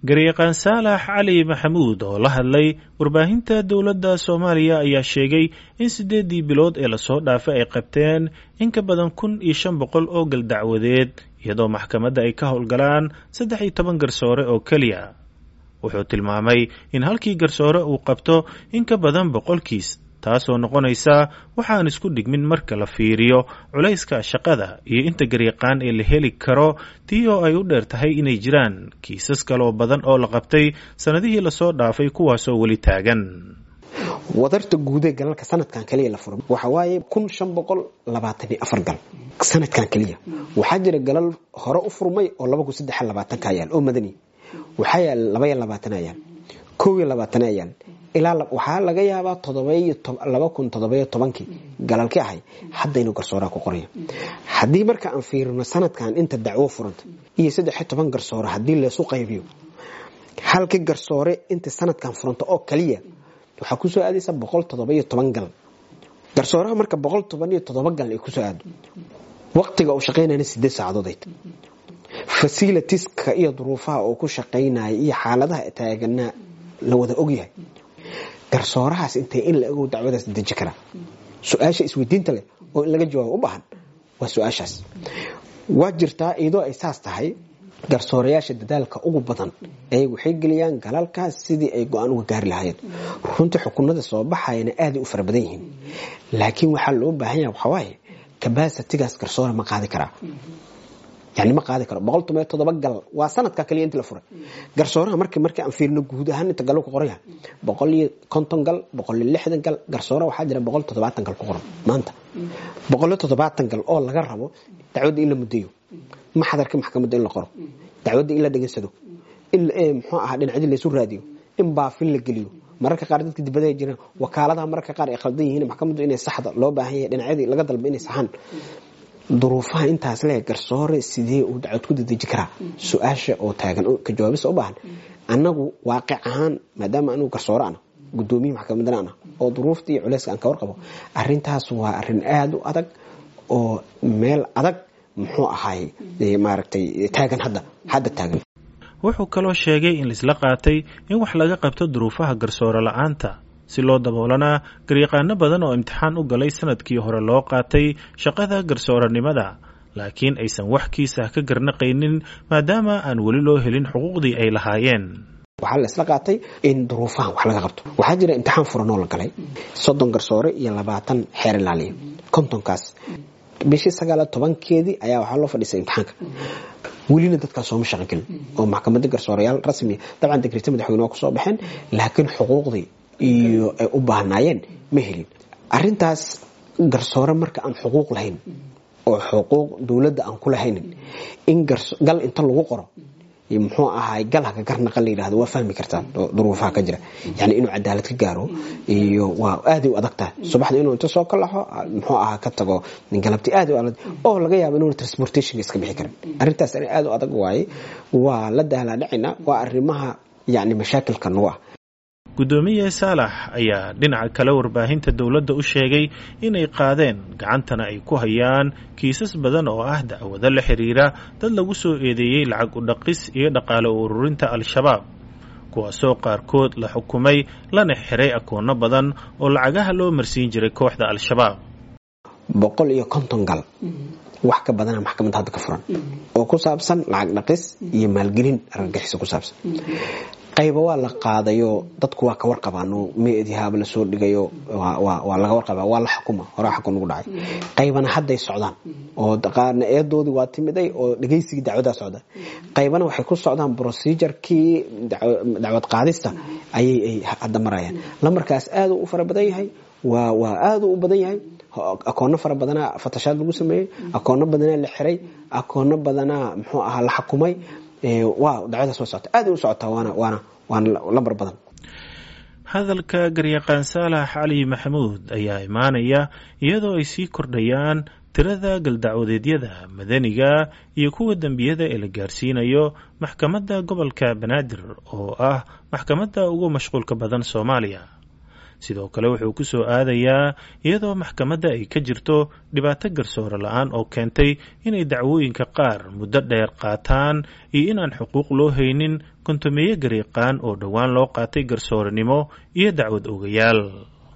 garyaqaan saalax cali maxamuud oo la hadlay warbaahinta dowladda soomaaliya ayaa sheegay in siddeeddii bilood ee lasoo dhaafay ay qabteen in ka badan kun iyo shan boqol oo galdacwadeed iyadoo maxkamadda ay ka howlgalaan saddex iyo toban garsoore oo keliya wuxuu tilmaamay in halkii garsoore uu qabto in ka badan boqolkiis taasoo noqonaysa waxaan isku dhigmin marka la fiiriyo culayska shaqada iyo inta garyaqaan ee la heli karo tii oo ay u dheer tahay inay jiraan kiisas kaloo badan oo la qabtay sannadihii lasoo dhaafay kuwaasoo weli taagan wadarta guudee galalka sanadkan kaliya la furo waxa waaye kun shan boqol labaatan iyo afar gal sanadkan keliya waxaa jira galal hore u furmay oo laba kun saddex labaatanka yaal oo madani waxaa yaal laba iyo labaatan yaal kow iyo labaatan yaal ilaa waxaa laga yaabaa laba kun todobayo tobankii galalki ahay haddaynu garsooraha ku qoraya haddii marka aan fiirino sanadkan inta dacwo furanta iyo saddexiyo toban garsoore haddii leesu qaybiyo halka garsoore inta sanadkan furanta oo kaliya waxaa kusoo aadaysa boqol todobayo toban gal garsooraha marka boqol toban iyo todoba gal ay kusoo aado waqtiga uu shaqaynayna sideed saacadood fasilitiska iyo duruufaha uu ku shaqaynaya iyo xaaladaha taaganaa la wada ogyahay garsoorahaas intay in la ogow dacwadaas deji karaa su-aasha isweydiinta leh oo in laga jawaabo u baahan waa su-aashaas waa jirtaa iyadoo ay saas tahay garsoorayaasha dadaalka ugu badan ay waxay geliyaan galalkaas sidii ay go-aan uga gaari lahaayeen runtii xukunada soo baxayana aaday u fara badan yihiin laakiin waxaa loo baahan yaha waxawaaye kabasitigaas garsoore ma qaadi karaa yani ma qaadi karo boqol toban iyo todoba gal waa sanadka kaliya inti la furay garsooraha mark markii aan fiirino guud ahaan inta galo ku qoraya boqol iyo konton gal boqol iyo lixdan gal garsooraha waxaa jira boqol toddobaatan gal ku qoran maanta boqol iyo toddobaatan gal oo laga rabo dacwadda in la mudeeyo maxadarka maxkamadda in la qoro dacwadda in la dhegeysado in muxuu ahaa dhinacdi laysu raadiyo in baafin la geliyo mararka qaar dadka dibadaha jiraan wakaaladaha mararka qaar ay khaldan yihiin maxkamaddu inay saxda loo baahan yahay dhinacyadii laga dalba inay saxaan duruufaha intaas le garsoore sidee uu dacwad ku dadeji karaa su-aasha oo taagan ka jawaabisa u baahan annagu waaqic ahaan maadaama anugu garsoore ana gudoomiye maxkamadana ana oo duruufta iyo culeyska aan ka warqabo arintaas waa arin aada u adag oo meel adag muxuu ahaay maaragtay taagan hadda hadda taagan wuxuu kaloo sheegay in laisla qaatay in wax laga qabto duruufaha garsoore la-aanta si loo daboolanaa garyaqaano badan oo imtixaan u galay sanadkii hore loo qaatay shaqada garsooranimada laakiin aysan wax kiisa ka garnaqaynin maadaama aan weli loo helin xuquuqdii ay lahaayeen waxaa la isla qaatay in duruufahan wax laga qabto waxaa jira imtixaan furanoo la galay soddon garsoore iyo labaatan xeer ilaaliya kontonkaas bishii sagaala tobankeedii ayaa waxaa loo fadhiisay imtixaanka welina dadkaas sooma shaqo gelin oo maxkamadda garsoorayaal rasmiya dabcan degrita madaxweyne waa kusoo baxeen laakiin xuquuqdii iyo ay u baahnaayeen ma helin arintaas garsoore marka aan xuquuq lahayn oo xuquuq dowladda aan ku lahaynin in gal inta lagu qoro muxuu ahaay gal haka garnaqan la yidhahdo waa fahmi kartaa duruufaha ka jira yani inuu cadaalad ka gaaro iyo waa aaday u adag tahay subaxda inuu inta soo kalaxo muxuu ahaa ka tago galabti aad oo laga yaabo inuuna transportationka iska bixi karin arrintaas aad u adag waaye waa la dahlaadhacina waa arrimaha yani mashaakilka nagu ah guddoomiye saalax ayaa dhinaca kale warbaahinta dowladda u sheegay inay qaadeen gacantana ay ku hayaan kiisas badan oo ah dacwado la xiriira dad lagu soo eedeeyey lacag u dhaqis iyo dhaqaale u ururinta al-shabaab kuwaasoo qaarkood la xukumay lana xiray akoonno badan oo lacagaha loo marsiin jiray kooxda al-shabaab boqol iyo konton gal wax ka badana maxkamadda hadda ka furan oo ku saabsan lacag dhaqis iyo maalgelin argagixiso ku saabsan qayba waa la qaadayo dadku waa ka warqabaan meedihaaba lasoo dhigayo waa laga warqaba waa la xukuma horaa xukun ugu dhacay qaybana hadday socdaan oo qaarna eedoodii waa timiday oo dhegaysigii dacwadaa socda qaybana waxay ku socdaan procedurekii dacwad qaadista ayay hadda marayaan lamarkaas aad u fara badan yahay waa aad u badan yahay akoono fara badanaa fatashaad lagu sameeyey akoono badanaa la xiray akoono badanaa muxuu ahaa la xakumay waa dacwadaas waa socota aad u socotaa waana waana waana lambar badan hadalka garyaqaan saalax cali maxamuud ayaa imaanaya iyadoo ay sii kordhayaan tirada galdacwadeedyada madaniga iyo kuwa dembiyada ee la gaarsiinayo maxkamadda gobolka banaadir oo ah maxkamadda ugu mashquulka badan soomaaliya sidoo kale wuxuu ku soo aadayaa iyadoo maxkamadda ay ka jirto dhibaato garsoore la-aan oo keentay inay dacwooyinka qaar muddo dheer qaataan iyo inaan xuquuq loo haynin kontomeeyo gariiqaan oo dhowaan loo qaatay garsoorenimo iyo dacwad ogayaal